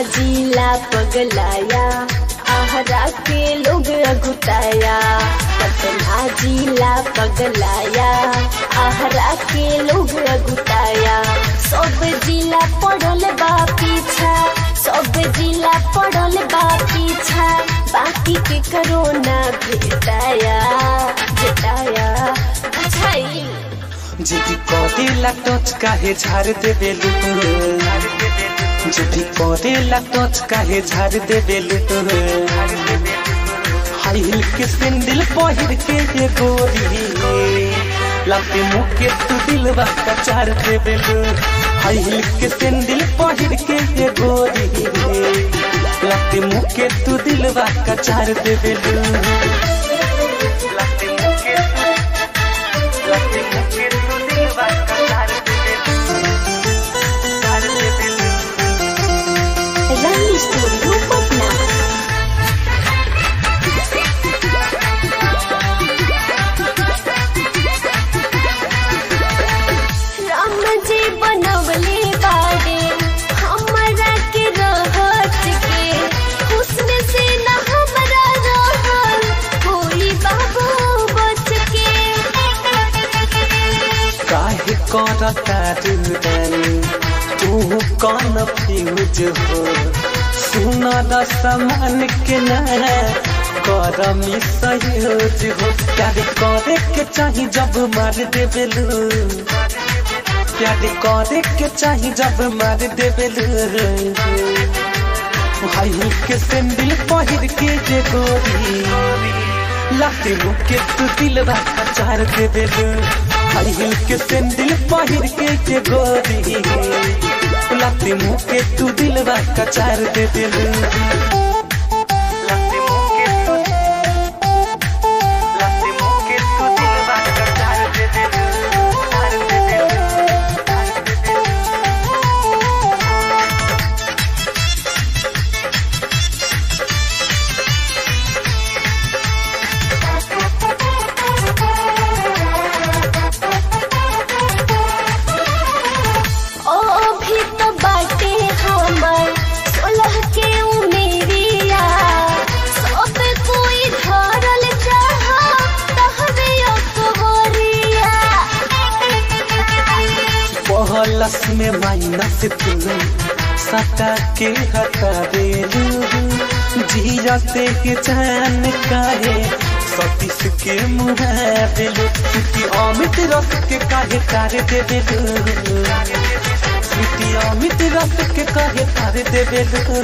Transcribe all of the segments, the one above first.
जिला पगलाया आहरा के लोग अगुताया पटना जिला पगलाया आहरा के लोग अगुताया सब जिला पड़ल बा पीछा सब जिला पड़ल बा पीछा बाकी के करोना भेटाया भेटाया बुझाई যদি করেলা টচ কাহে ঝাড় দেবে যদি করেলা টচ কাহে ঝাড় দেবে हाई हिल के सैंडल पहिर के ये गोरी लाते मुके तू दिलवा का चार दे बेलू हाई हिल के सैंडल पहिर के ये गोरी लाते मुके तू दिलवा का चार दे बेलू लाते मुके लाते मुके तू दिलवा का चार दे बेलू चार दे बेलू रंग स्टूडियो पटना राम जी बनवले बाड़े हमरा के रहत के हुस्न से न हमरा रहल कोई बाबू बच के काहे करता रुदन तू कौन फ्यूज हो सुना द समान के न कर मिसयूज हो प्यार करे के चाही जब मार दे बेलू प्यार करे के चाही जब मार दे बेलू हाई हिल के सैंडल पहिर के जे गोरी लाते मुके तू दिलवा का चार दे बेलू हाई हिल के सैंडल पहिर के जे गोरी लाते मुके तू दिलवा का चार दे बेलू लाते मुके तू लाते मुके तू दिलवा का चार दे बेलू चार दे बेलू चार दे बेलू ओ भी तो बाटे हमर सोलह के उमेरिया सब कोई धरल चाहा तहबे अकबरिया पहलस में माइनस तू सटा के हटा देलू जियते के चैन काहे सतीश के मुँह देलू क्योंकि अमित रस के काहे तार दे देलू स्वीटी अमित रस के काहे तार दे देलू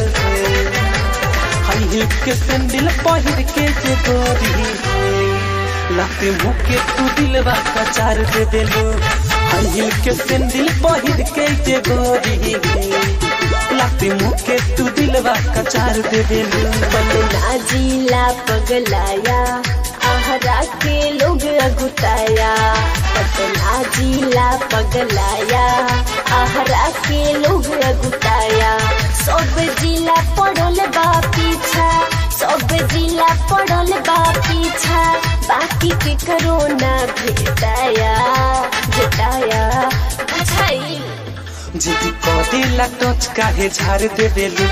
हाई हिल के सैंडल पहिर के जे गोरी लाते मुके तू दिलवा का चार दे देलू हाई हिल के सैंडल पहिर के जे गोरी लाते मुके तू दिलवा का चार दे देलू पटना जिला पगलाया आहरा के लोग अगुताया पटना जिला पगलाया आहरा के लोग अगुताया सब जिला पड़ल बा पीछा सब जिला पड़ल बा पीछा बाकी के करोना भेटाया भेटाया बुझाई যদি করেলা টচ কাহে ঝাড় দে বেলু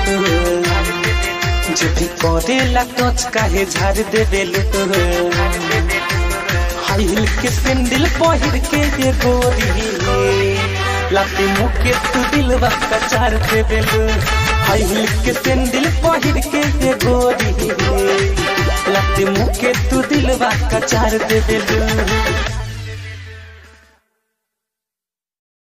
যদি করেলা টচ কাহে ঝাড় দে বেলু हाई हिल के सैंडल पहिर के ये गोरी लाते मुके तू दिलवा का चार दे बेलू हाई हिल के सैंडल पहिर के ये गोरी लाते मुके तू दिलवा का चार दे बेलू